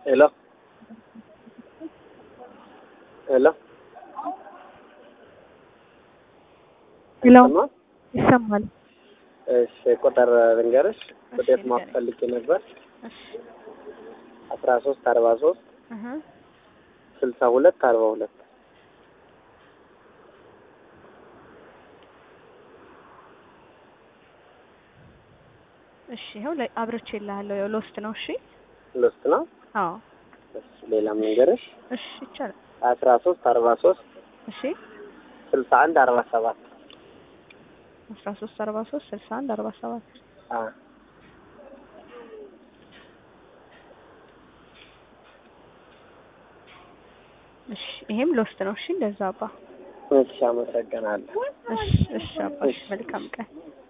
ሄሎ ሄሎ ሄሎ አይሰማም? ይሰማል። እሺ ቁጥር ልንገርሽ። እሺ፣ ውጤት ንገረኝ። ማወቅ ፈልጌ ነበር። እሺ አስራ ሶስት አርባ ሶስት እህ ስልሳ ሁለት አርባ ሁለት እሺ ይኸው ላይ አብርቼ እልሃለሁ። ያው ሎስት ነው። እሺ ልስት ነው። አዎ እሺ ሌላም ልንገርሽ። እሺ ይቻላል። አስራ ሶስት አርባ ሶስት እሺ ስልሳ አንድ አርባ ሰባት አስራ ሶስት አርባ ሶስት ስልሳ አንድ አርባ ሰባት አ እሺ ይሄም ሎስት ነው። እሺ እንደዛ አባ እሺ አመሰግናለሁ። እሺ እሺ አባ እሺ መልካም ቀን